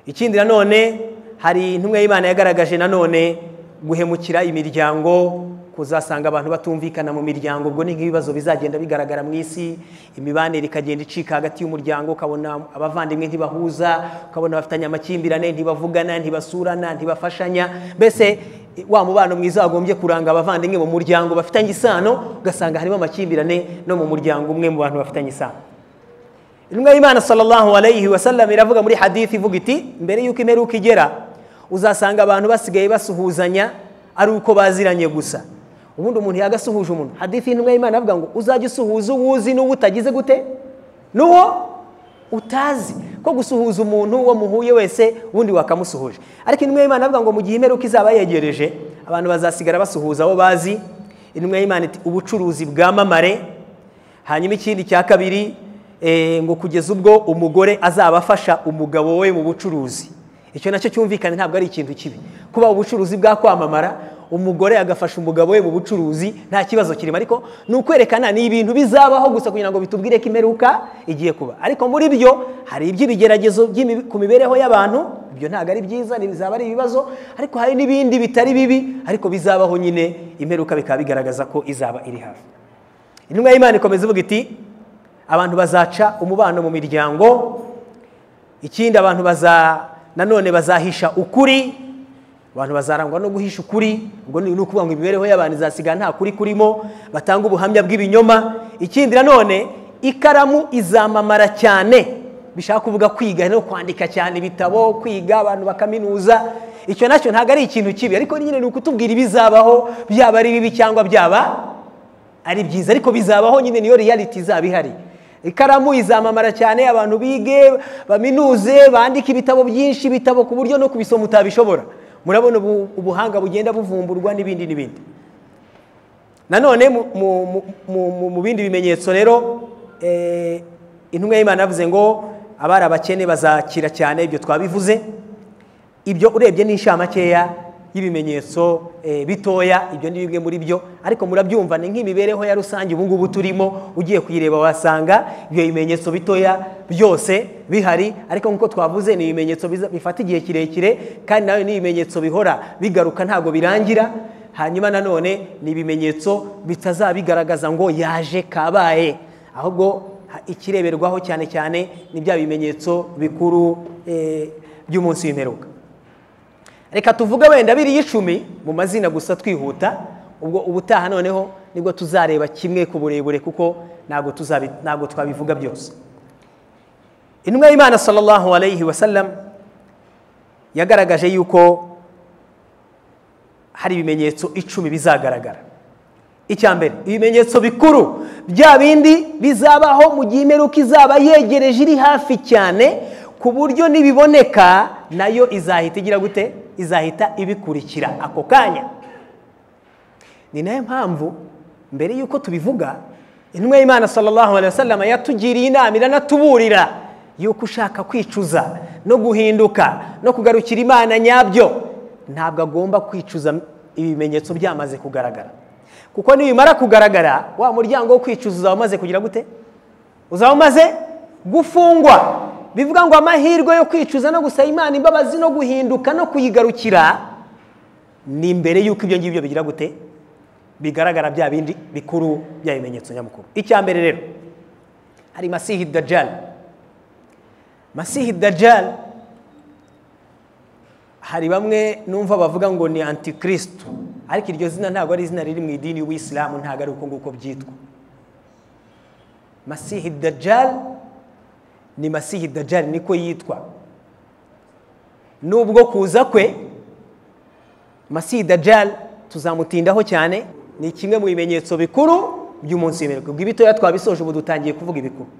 S1: ikindi nanone hari intumwa y'imana yagaragaje nanone guhemukira imiryango kuzasanga abantu batumvikana mu miryango ubwo ni nk'ibibazo bizagenda bigaragara mu isi imibanire ikagenda icika hagati y'umuryango ukabona abavandimwe ntibahuza ukabona bafitanye amakimbirane ntibavugana ntibasurana ntibafashanya mbese wa mubano mwiza wagombye kuranga abavandimwe mu muryango bafitanye isano ugasanga harimo amakimbirane no mu muryango umwe mu bantu bafitanye isano intumwa y'imana sallallahu alayhi wa sallam iravuga muri hadithi ivuga iti mbere y'uko imperuka igera uzasanga abantu basigaye basuhuzanya ari uko baziranye gusa ubundi umuntu yagasuhuje umuntu hadithi y'intumwa y'imana avuga ngo uzajya usuhuza uwo uzi n'uwo utagize gute n'uwo utazi ko gusuhuza umuntu uwo muhuye wese ubundi wakamusuhuje ariko intumwa y'imana avuga ngo mu gihe imperuka izaba yegereje abantu bazasigara basuhuza abo bazi intumwa y'imana iti ubucuruzi bwamamare hanyuma ikindi cya kabiri ngo kugeza ubwo umugore azaba afasha umugabo we mu bucuruzi icyo nacyo cyumvikane ntabwo ari ikintu kibi kuba ubucuruzi bwakwamamara umugore agafasha umugabo we mu bucuruzi nta kibazo kirimo ariko ni ukwerekana ni ibintu bizabaho gusa kugira ngo bitubwire ko imperuka igiye kuba ariko muri byo hari iby'ibigeragezo ku mibereho y'abantu ibyo ntabwo ari byiza bizaba ari ibibazo ariko hari n'ibindi bitari bibi ariko bizabaho nyine imperuka bikaba bigaragaza ko izaba iri hafi intumwa y'imana ikomeza ivuga iti abantu bazaca umubano mu miryango ikindi abantu nanone bazahisha ukuri abantu bazarangwa no guhisha ukuri ubwo ni ukuvuga ngo imibereho y'abantu izasigara nta kuri kurimo batanga ubuhamya bw'ibinyoma ikindi nanone ikaramu izamamara cyane bishaka kuvuga kwiga no kwandika cyane ibitabo kwiga abantu bakaminuza icyo nacyo ntabwo ari ikintu kibi ariko nyine ni ukutubwira ibizabaho byaba ari bibi cyangwa byaba ari byiza ariko bizabaho nyine niyo reality izaba ihari ikaramu izamamara cyane abantu bige baminuze bandike ibitabo byinshi ibitabo ku buryo no kubisoma utabishobora murabona ubuhanga bugenda buvumburwa n'ibindi n'ibindi nanone mu bindi bimenyetso rero intumwa y'imana yavuze ngo abari abakene bazakira cyane ibyo twabivuze ibyo urebye n'inshamakeya y'ibimenyetso bitoya ibyo ni bimwe muri byo ariko murabyumva ni nk'imibereho ya rusange ubu ngubu turimo ugiye kuyireba wasanga ibyo bimenyetso bitoya byose bihari ariko nk'uko twavuze ni ibimenyetso bifata igihe kirekire kandi nawe ni ibimenyetso bihora bigaruka ntabwo birangira hanyuma nanone ni ibimenyetso bitazabigaragaza ngo yaje kabaye ahubwo ikireberwaho cyane cyane ni bya bimenyetso bikuru by'umunsi w'imperuka reka tuvuge wenda biriya icumi mu mazina gusa twihuta ubwo ubutaha noneho nibwo tuzareba kimwe ku burebure kuko ntabwo twabivuga byose intumwa y'imana sallallahu alayhi wa sallam yagaragaje yuko hari ibimenyetso icumi bizagaragara icya mbere ibimenyetso bikuru bya bindi bizabaho mu gihe imperuka izaba yegereje iri hafi cyane ku buryo nibiboneka nayo izahita igira gute izahita ibikurikira ako kanya ni nayo mpamvu mbere y'uko tubivuga intumwa y'imana sallallahu alayhi wa sallam yatugiriye inama iranatuburira yuko ushaka kwicuza no guhinduka no kugarukira imana nyabyo ntabwo agomba kwicuza ibimenyetso byamaze kugaragara kuko nibimara kugaragara wa muryango wo kwicuza uzaba umaze kugira gute uzaba umaze gufungwa bivuga ngo amahirwe yo kwicuza no gusaba imana imbabazi no guhinduka no kuyigarukira ni imbere y'uko ibyo ngibyo bigira gute bigaragara bya bindi bikuru bya bimenyetso nyamukuru icya mbere rero hari masihi dajjal masihi dajjal hari bamwe numva bavuga ngo ni antikirisitu ariko iryo zina ntabwo ari izina riri mu idini y'ubuyisilamu ntabwo ari uko nguko byitwa masihi dajjal ni masihi dajjal niko yitwa nubwo kuza kwe masihi dajjal tuzamutindaho cyane ni kimwe mu bimenyetso bikuru by'umunsi w'imirimo bw'ibitoya twabisoje ubu dutangiye kuvuga ibikuru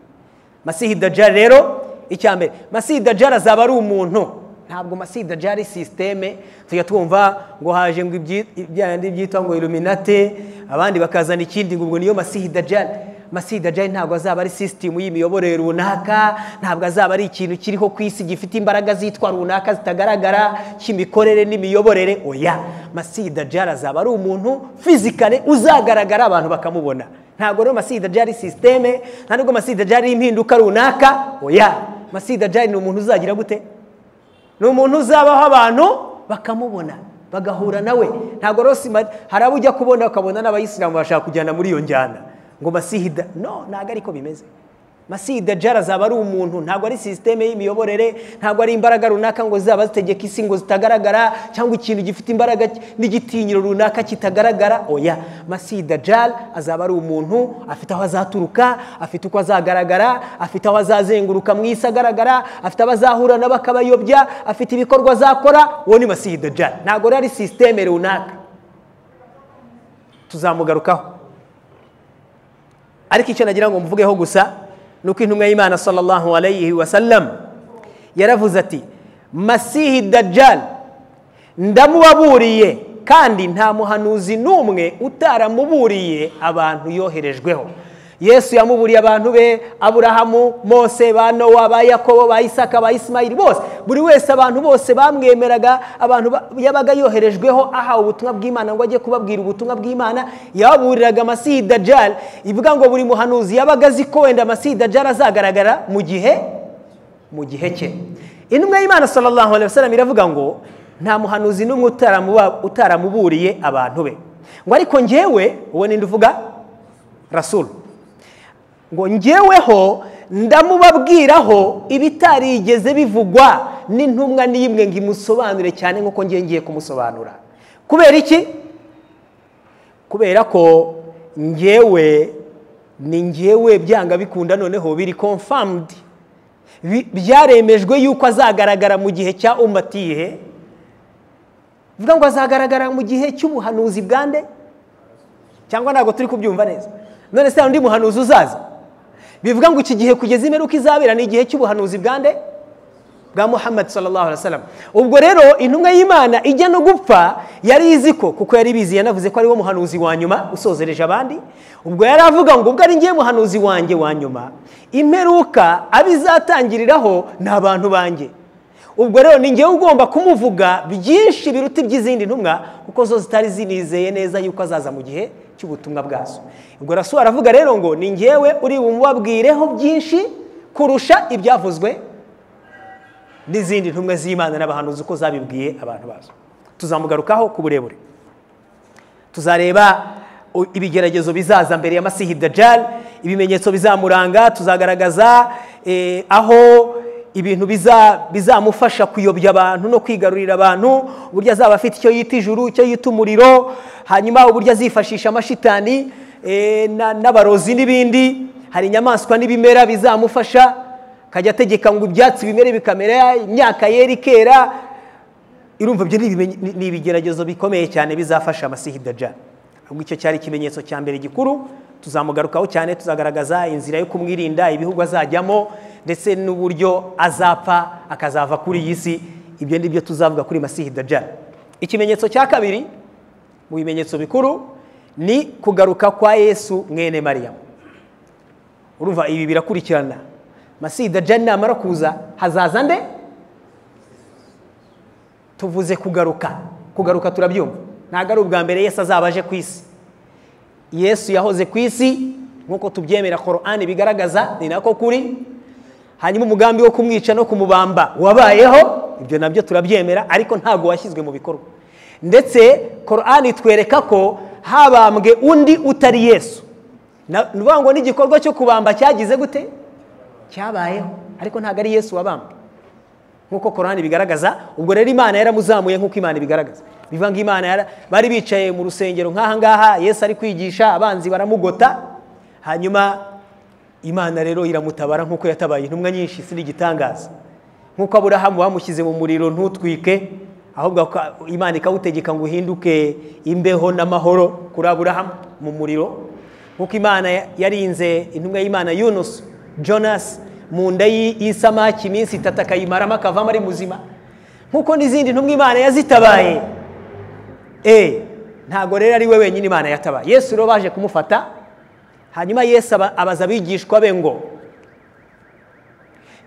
S1: masihi dajjal rero icya mbere masihi dajjal azaba ari umuntu ntabwo masihi dajjal ari sisiteme tujya twumva ngo haje ngo ibyandi byitwa ngo iluminate abandi bakazana ikindi ngo ubwo niyo masihi dajjal masihi dajjal ntabwo azaba ari sisitemu y'imiyoborere runaka ntabwo azaba ari ikintu kiriho ku isi gifite imbaraga zitwa runaka zitagaragara cy'imikorere n'imiyoborere oya masihi dajjal azaba ari umuntu fizikale uzagaragara abantu bakamubona ntabwo rero masihi dajjal ari sisiteme nta nubwo masihi dajjal ari impinduka runaka oya masihi dajjal ni umuntu uzagira gute ni umuntu uzabaho abantu bakamubona bagahura nawe ntabwo rero hari abo ujya kubona ukabona n'abayisilamu bashaka kujyana muri iyo njyana ngo masihida no ntabwo ariko bimeze masihida jara azaba ari umuntu ntabwo ari sisiteme y'imiyoborere ntabwo ari imbaraga runaka ngo zaba zitegeka isi ngo zitagaragara cyangwa ikintu gifite imbaraga n'igitinyiro runaka kitagaragara oya masihida jara azaba ari umuntu afite aho azaturuka afite uko azagaragara afite aho azazenguruka mu isi agaragara afite abo azahura nabo akabayobya afite ibikorwa azakora uwo ni masihida jara ntabwo rero ari sisiteme runaka tuzamugarukaho ariko icyo nagira ngo mvugeho gusa ni uko intumwa y'imana sallallahu alayhi wa sallam yaravuze ati masihi dajjal ndamubaburiye kandi nta muhanuzi n'umwe utaramuburiye abantu yoherejweho yesu yamuburiye abantu be aburahamu mose ba nowa ba yakobo ba isaka ba isimayiri bose buri wese abantu bose bamwemeraga abantu yabaga yoherejweho ahawe ubutumwa bw'imana ngo ajye kubabwira ubutumwa bw'imana yababuriraga amasihi dajjal ivuga ngo buri muhanuzi yabaga azi ko wenda amasihi dajjal azagaragara mu gihe mu gihe cye intumwa y'imana sallallahu alaihi wasallam iravuga ngo nta muhanuzi n'umwe utaramuburiye abantu be ngo ariko ngewe uwo ninde uvuga rasulu ngo ngeweho ndamubabwiraho ibitarigeze bivugwa n'intumwa n'imwe ngo imusobanure cyane nk'uko ngiye kumusobanura kubera iki kubera ko ngewe ni ngewe byanga bikunda noneho biri confirmed byaremejwe yuko azagaragara mu gihe cya umatiye bivuga ngo azagaragara mu gihe cy'ubuhanuzi bwande cyangwa ntabwo turi kubyumva neza none se undi muhanuzi uzaza bivuga ngo iki gihe kugeza imperuka izabera ni igihe cy'ubuhanuzi bwande bwa muhammad sallallahu alaihi wasallam ubwo rero intumwa y'imana ijya no gupfa yari izi ko kuko yari bizi yanavuze ko ari wo muhanuzi wa nyuma usozereje abandi ubwo yari avuga ngo ubwo ari ngiye muhanuzi wanjye wa nyuma imperuka abizatangiriraho ni abantu banjye ubwo rero ni ngewe ugomba kumuvuga byinshi biruta iby'izindi ntumwa kuko zo zitari zinizeye neza yuko azaza mu gihe cy'ubutumwa bwazo ubwo rasu aravuga rero ngo ni ngewe uri bumubabwireho byinshi kurusha ibyavuzwe n'izindi ntumwe z'imana n'abahanuzi uko zabibwiye abantu bazo tuzamugarukaho ku burebure tuzareba ibigeragezo bizaza mbere ya masihi dajjal ibimenyetso bizamuranga tuzagaragaza aho ibintu bizamufasha kuyobya abantu no kwigarurira abantu uburyo azaba afite icyo yita ijuru icyo yita umuriro hanyuma uburyo azifashisha amashitani n'abarozi n'ibindi hari inyamaswa n'ibimera bizamufasha akajya ategeka ngo ibyatsi bimere bikamera imyaka yera ikera irumva ibyo ni ibigeragezo bikomeye cyane bizafasha amasihi dajjal ahubwo icyo cyari ikimenyetso cya mbere gikuru tuzamugarukaho cyane tuzagaragaza inzira yo kumwirinda ibihugu azajyamo ndetse n'uburyo azapfa akazava kuri iyi si ibyo ni byo tuzavuga kuri masihi dajjal ikimenyetso cya kabiri mu bimenyetso bikuru ni kugaruka kwa yesu mwene mariyamu urumva ibi birakurikirana masihi dajari namara kuza hazaza nde tuvuze kugaruka kugaruka turabyumva ntabwo ari ubwa mbere yesu azaba aje ku isi yesu yahoze ku isi nk'uko tubyemera korani bigaragaza ni nako kuri hanyuma umugambi wo kumwica no kumubamba wabayeho ibyo nabyo turabyemera ariko ntabwo washyizwe mu bikorwa ndetse korani itwereka ko habambwe undi utari yesu ni ukuvuga ngo n'igikorwa cyo kubamba cyagize gute cyabayeho ariko ntabwo ari yesu wabambwe nk'uko korani bigaragaza ubwo rero imana yaramuzamuye nk'uko imana ibigaragaza biva ngo imana bari bicaye mu rusengero nk'aha ngaha yesu ari kwigisha abanzi baramugota hanyuma imana rero iramutabara nk'uko yatabaye intumwa nyinshi si n'igitangaza nk'uko aburahamu bamushyize mu muriro ntutwike ahubwo imana ikawutegeka ngo uhinduke imbeho n'amahoro kuri aburahamu mu muriro nk'uko imana yarinze intumwa y'imana yunusu jonasi mu nda y'isamaki iminsi itatu akayimaramo akavamo ari muzima nk'uko n'izindi ntumwa imana yazitabaye ntabwo rero ari we wenyine imana yatabaye yesu rero baje kumufata hanyuma yesu abaza abigishwa be ngo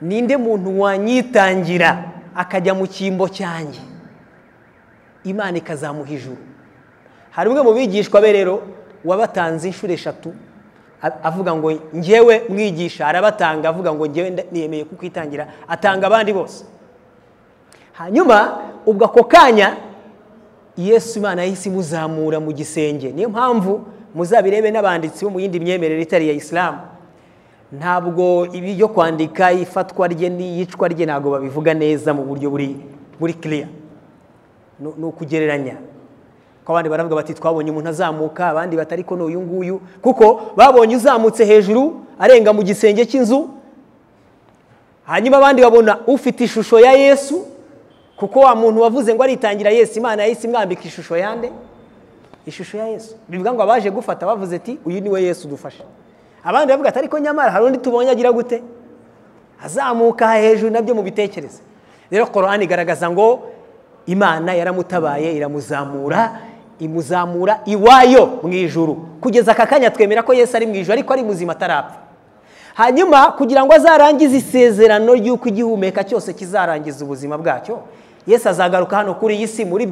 S1: ninde muntu wanyitangira akajya mu cyimbo cyanjye imana ikazamuha ijuru hari umwe mu bigishwa be rero wabatanze inshuro eshatu avuga ngo ngewe mwigisha arabatanga avuga ngo ngewe niyemeye kukwitangira atanga abandi bose hanyuma ubwo ako kanya yesu imana yahise imuzamura mu gisenge niyo mpamvu muzabirebe n'abanditsi bo mu yindi myemerere itari iya isilamu ntabwo ibi byo kwandika ifatwa rye n'iyicwa rye ntabwo babivuga neza mu buryo buri kiriya ni ukugereranya ko abandi baravuga bati twabonye umuntu azamuka abandi batari ko n'uyu nguyu kuko babonye uzamutse hejuru arenga mu gisenge cy'inzu hanyuma abandi babona ufite ishusho ya yesu kuko wa muntu wavuze ngo aritangira yesu imana yahise imwambika ishusho yande ishusho ya yesu bivuga ngo abaje gufata bavuze ati uyu ni we yesu dufashe abandi bavuga ati ariko nyamara hari undi tubonye agira gute azamuka hejuru nabyo mu bitekerezo rero korani igaragaza ngo imana yaramutabaye iramuzamura imuzamura iwayo mu ijuru kugeza aka kanya twemera ko yesu ari mu ijuru ariko ari muzima atarapfa hanyuma kugira ngo azarangize isezerano ry'uko igihumeka cyose kizarangiza ubuzima bwacyo yesu azagaruka hano kuri iyi si muri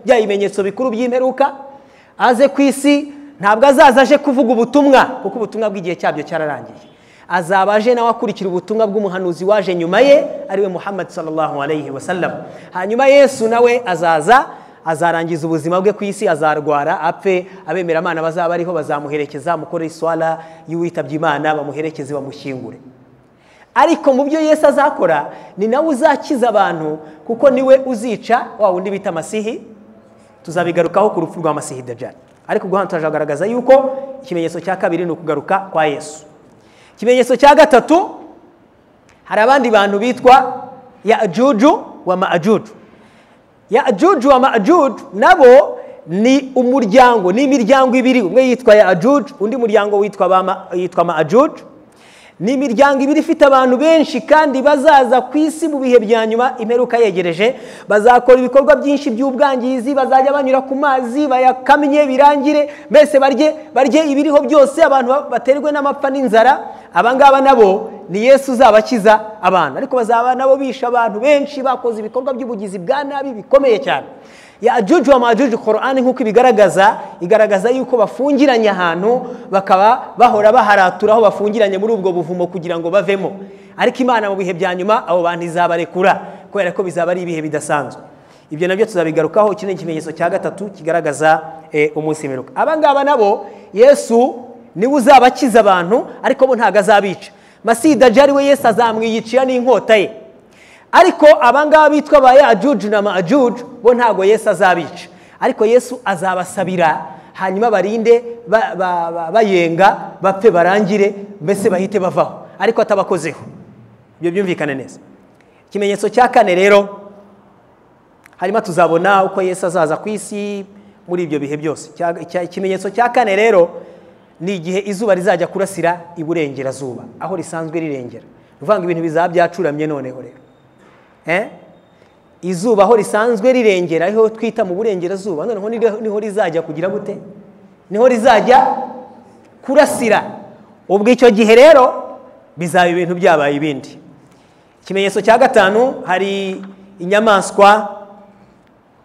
S1: bya bimenyetso bikuru by'imperuka aze ku isi ntabwo azaza aje kuvuga ubutumwa kuko ubutumwa bw'igihe cyabyo cyararangiye azaba aje nawe akurikira ubutumwa bw'umuhanuzi waje nyuma ye ariwe muhammad sallallahu alayhi wasallam hanyuma yesu nawe azaza azarangiza ubuzima bwe ku isi azarwara apfe abemeramana bazaba bariho bazamuherekeza mukore iswara y'uwitabye imana bamuherekeze bamushyingure ariko mu byo yesu azakora ni nawe uzakiza abantu kuko niwe uzica wa wundi bita masihi tuzabigarukaho ku rupfu rwa masihi dajari ariko guhana turagaragaza yuko ikimenyetso cya kabiri ni ukugaruka kwa yesu ikimenyetso cya gatatu hari abandi bantu bitwa ya juju wa majuju ya juju wa majuju nabo ni umuryango ni imiryango ibiri umwe yitwa ya juju undi muryango witwa majuju ni imiryango ibiri ifite abantu benshi kandi bazaza ku isi mu bihe bya nyuma imperuka yegereje bazakora ibikorwa byinshi by'ubwangizi bazajya banyura ku mazi bayakamye birangire mbese barye ibiriho byose abantu baterwe n'amapfa n'inzara abangaba nabo ni yesu uzabakiza abantu ariko bazaba nabo bisha abantu benshi bakoze ibikorwa by'ubugizi bwa nabi bikomeye cyane ya ajuju wa majuju korani nk'uko ibigaragaza igaragaza yuko bafungiranye ahantu bakaba bahora baharaturaho aho bafungiranye muri ubwo buvumo kugira ngo bavemo ariko imana mu bihe bya nyuma abo bantu izabarekura kubera ko bizaba ari ibihe bidasanzwe ibyo nabyo tuzabigarukaho iki ni ikimenyetso cya gatatu kigaragaza umunsi miruka abangaba nabo yesu niwe uzabakiza abantu ariko bo ntabwo azabica masida jari we yesu azamwiyicira n'inkota ye ariko abangaba bitwa ba yajuju na majuju bo ntabwo yesu azabica ariko yesu azabasabira hanyuma barinde bayenga bapfe barangire mbese bahite bavaho ariko atabakozeho ibyo byumvikane neza ikimenyetso cya kane rero hanyuma tuzabona uko yesu azaza ku isi muri ibyo bihe byose ikimenyetso cya kane rero ni igihe izuba rizajya kurasira iburengerazuba aho risanzwe rirengera ni ukuvuga ngo ibintu bizaba byacuramye noneho rero izuba aho risanzwe rirengera ariho twita mu burengerazuba noneho niho rizajya kugira gute niho rizajya kurasira ubwo icyo gihe rero bizaba ibintu byabaye ibindi ikimenyetso cya gatanu hari inyamaswa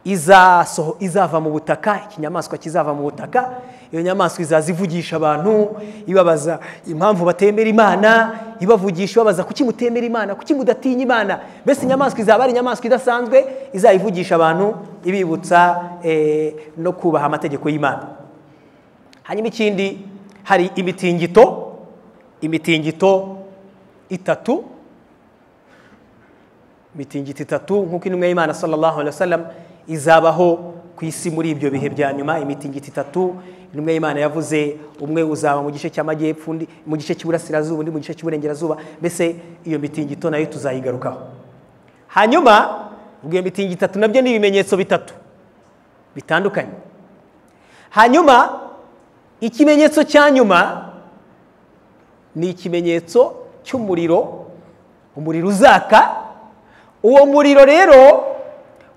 S1: izasoho izava mu butaka ikinyamaswa kizava mu butaka iyo nyamaswa izaza ivugisha abantu ibabaza impamvu batemera imana ibavugisha ibabaza kuki mutemera imana kuki mudatinya imana mbese inyamaswa izaba ari inyamaswa idasanzwe izayivugisha abantu ibibutsa eh, no kubaha amategeko y'imana hanyuma ikindi hari imitingito imitingito itatu imitingito itatu nk'uko intumwa y'imana sallallahu alaihi wasallam izabaho ku isi muri ibyo bihe bya nyuma imitingito itatu intumwa y'imana yavuze umwe uzaba mu gice cy'amajyepfo undi mu gice cy'iburasirazuba undi mu gice cy'iburengerazuba mbese iyo mitingito nayo tuzayigarukaho hanyuma ubwo iyo mitingo itatu nabyo ni ibimenyetso bitatu bitandukanye hanyuma ikimenyetso cya nyuma ni ikimenyetso cy'umuriro umuriro uzaka uwo muriro rero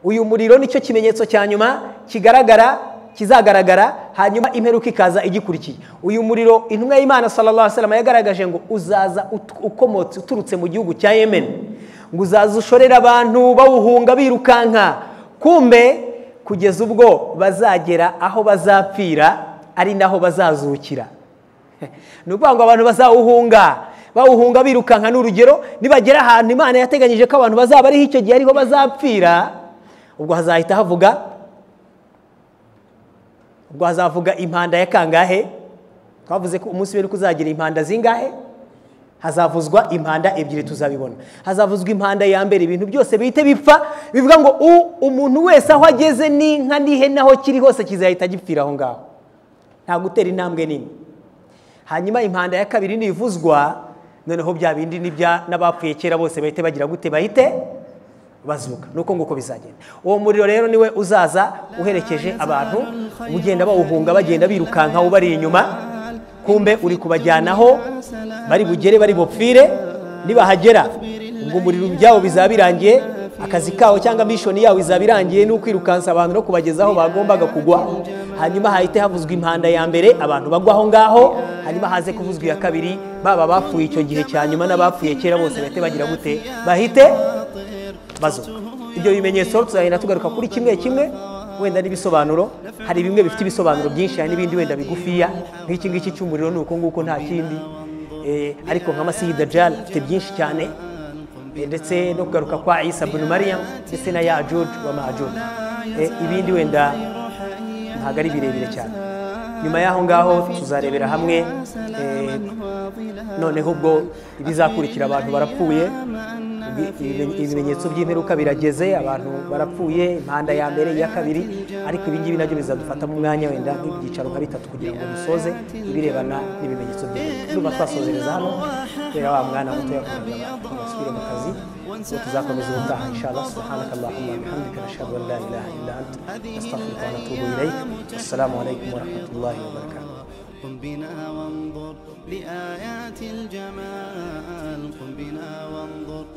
S1: uyu muriro nicyo kimenyetso cya nyuma kigaragara kizagaragara hanyuma imperuka ikaza igikurikiye uyu muriro intumwa y'imana salama yagaragaje ngo uzaza ukomotse uturutse mu gihugu cya yemen ngo uzaza ushorera abantu bawuhunga birukanka kumbe kugeza ubwo bazagera aho bazapfira ari naho bazazukira ni ukuvuga ngo abantu bazawuhunga bawuhunga birukanka ni urugero nibagera ahantu imana yateganyije ko abantu bazaba ariho icyo gihe ariho bazapfira ubwo hazahita havuga ubwo hazavuga impanda ya kangahe twavuze ko umunsi w'ejo uzagira impanda zingahe hazavuzwa impanda ebyiri tuzabibona hazavuzwa impanda ya mbere ibintu byose bihite bipfa bivuga ngo umuntu wese aho ageze n'inka n'ihene aho kiri hose kizahita gipfira aho ngaho nta gutera intambwe nini hanyuma impanda ya kabiri nivuzwa noneho bya bindi n'ibya n'abapfuye kera bose bahite bagira gute bahite bazuka ni uko nguko bizagenda uwo muriro rero niwe uzaza uherekeje abantu ugenda bawuhunga bagenda birukanka ubari inyuma kumbe uri kubajyanaho bari bugere bari bupfire nibahagera ubwo umuriro byabo bizaba birangiye akazi kawo cyangwa mishoni yawe izaba irangiye ni ukwirukansa abantu no kubageza aho bagombaga kugwa hanyuma hahite havuzwa impanda ya mbere abantu bagwa aho ngaho hanyuma haze kuvuzwa iya kabiri baba bapfuye icyo gihe cya nyuma n'abapfuye kera bose bahite bagira gute bahite bazuka ibyo bimenyetso tuzagenda tugaruka kuri kimwe kimwe wenda n'ibisobanuro hari bimwe bifite ibisobanuro byinshi hari n'ibindi wenda bigufiya nk'iki ngiki cy'umuriro ni uko nguko nta kindi ariko nka masiyida jari afite byinshi cyane ndetse no kugaruka kwa isa bunu mariya ndetse na ya george wa majude ibindi wenda ntabwo ari birebire cyane nyuma y'aho ngaho tuzarebera hamwe noneho ubwo ibizakurikira abantu barapfuye ibimenyetso by'imperuka birageze abantu barapfuye impanda ya mbere iya kabiri ariko ibingibi nabyo bizadufatamo umwanya wenda nk'ibyicaro nka bitatu kugira ngo dusoze ibirebana n'ibimenyetso by'imperuka tuba twasozereza hano kubera wa mwana muto yakundaga abantu basubire mu kazi ubu tuzakomeza ubutaha inshallah subhanaka allahumma bihamdika nashhadu an la ilaha illa anta nastaghfiruka wa natubu ilayk assalamu alaykum wa rahmatullahi wa barakatuh
S2: قم بنا وانظر لآيات الجمال قم بنا وانظر